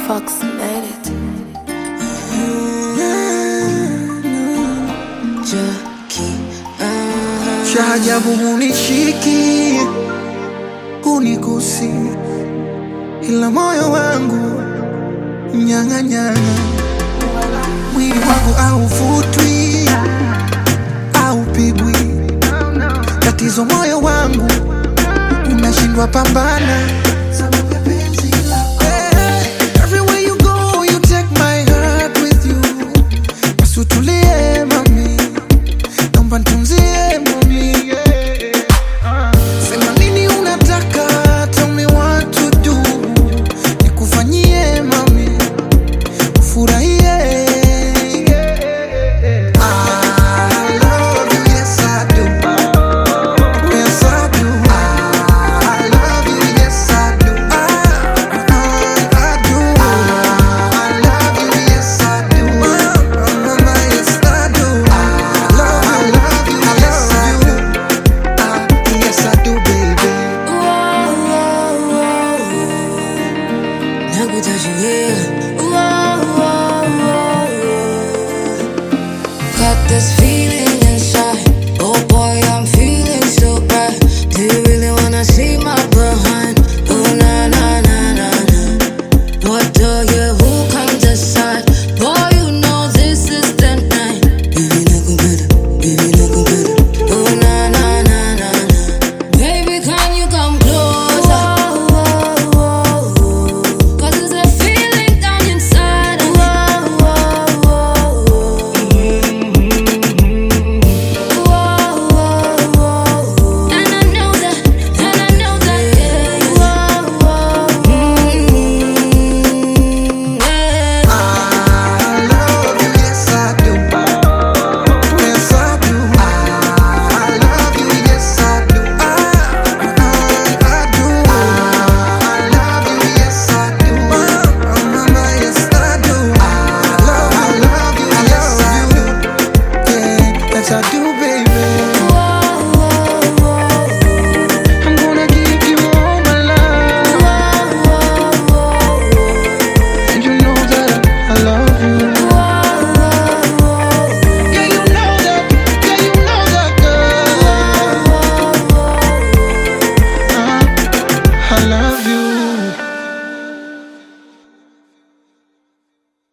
Fox made it. cha ajabu hunishiki hunigusi, ila moyo wangu mnyang'anyana, mwili wangu hauvutwi haupigwi. Tatizo moyo wangu unashindwa pambana. Eh, everywhere you go, you take my heart with you. Basi utulie mami, naomba nitunzie mami, yeah. Sema nini unataka, tell me what to do. Nikufanyie mami, ufurahie. I love you, yes I do. Yes I do. I love you, yes I do. I, I do. I love you, yes I do. Mama, yes I do. I love you, love you, yes I do. Ah, yes I do, baby. Got this feeling